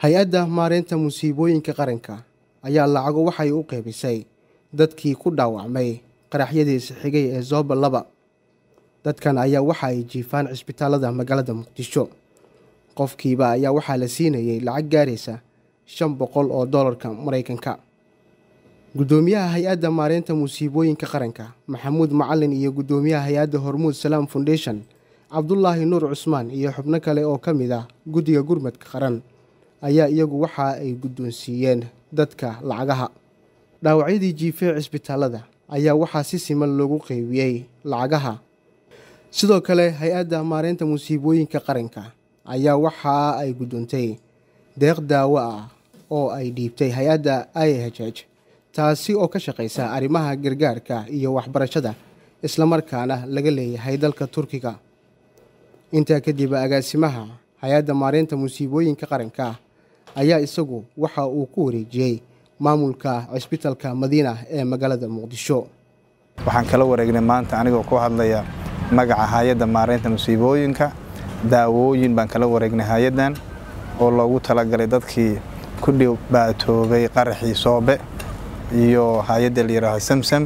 hay-adda maareynta musiibooyinka qaranka ayaa lacago waxay u qeybisay dadkii ku dhaawacmay qaraxyadiisa xigay ee zooba laba dadkan ayaa waxa ay jiifaan cisbitaalada magaalada muqdisho qofkiiba ayaa waxaa la siinayay lacag gaaraysa shan boqol oo doolarka maraykanka guddoomiyaha hay-adda maareynta musiibooyinka qaranka maxamuud macalin iyo guddoomiyaha hay-adda hormuud salaam foundation cabdulaahi nuur cusmaan iyo xubno kale oo ka mid ah guddiga gurmadka qaran ayaa iyagu waxa ay guddoonsiiyeen dadka lacagaha dhaawacyadii jiifee cisbitaalada ayaa waxaa si siman loogu qeybiyey lacagaha sidoo kale hay-adda maareynta musiibooyinka qaranka ayaa waxa ay guddoontay deeq daawo ah oo ay dhiibtay hay-adda i h h taasi oo ka shaqaysa arrimaha gargaarka iyo waxbarashada islamarkaana laga leeyahay dalka turkiga intaa kadib agaasimaha hay-adda maareynta musiibooyinka qaranka ayaa isagu waxa uu ku wareejiyey maamulka cisbitalka madiina ee magaalada muqdisho waxaan kala wareegnay maanta anigoo ku hadlaya magaca hay-adda maareynta musiibooyinka daawooyin baan kala wareegnay hay-addan oo loogu talagalay dadkii ku dhibaatoobay qaraxii soobe iyo hay-adda la yidhaaho samsam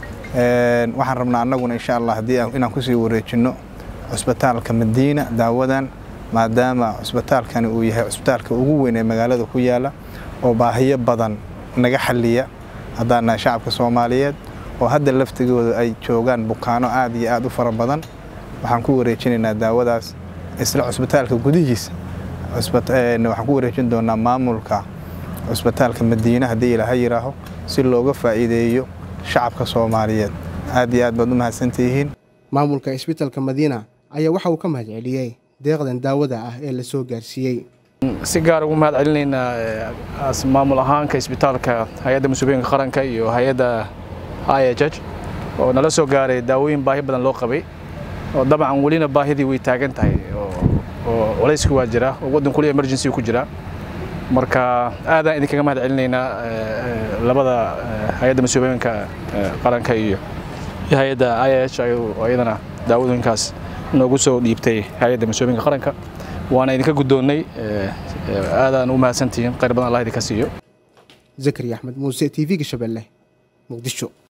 waxaan rabnaa annaguna insha allah haddii inaan kusii wareejinno cusbitaalka madiina daawadan maadaama cusbitaalkani uu yahay cusbitaalka ugu weyn ee magaalada ku yaala oo baahiyo badan naga xalliya haddaan nahay shacabka soomaaliyeed oo hadda laftigooda ay joogaan bukaano aad iyo aad u fara badan waxaan ku wareejinaynaa daawadaas isla cusbitaalka gudihiisa waxaan ku wareejin doonaa maamulka cusbitaalka madiine haddii ilaaha yidhaaho si looga faa'iideeyo shacabka soomaaliyeed aad iyo aad baad u mahadsantihiin maamulka cisbitalka madiina ayaa waxa uu ka mahad celiyey deeqdan daawada ah ee la soo gaarsiiyey si gaar ugu mahad celinaynaa maamul ahaanka isbitaalka hay-adda musiibooyinka qaranka iyo hay-adda i h h oo nala soo gaaray daawooyin baahi badan loo qabay oo dabcan welina baahidii way taagan tahay oo culayski waa jira oo waddan kuli emergency ku jira marka aadaan idinkaga mahad celinaynaa labada hay-adda musiibooyinka qaranka iyo hay-adda i h oo iyadana daawadooyinkaas noogu soo dhiibtay hay-adda musiibooyinka qaranka waana idinka guddoonnay aadaan u mahadsantihiin khayr badan allah idinka siiyo zakari axmed muuse t v-ga shabeelle muqdisho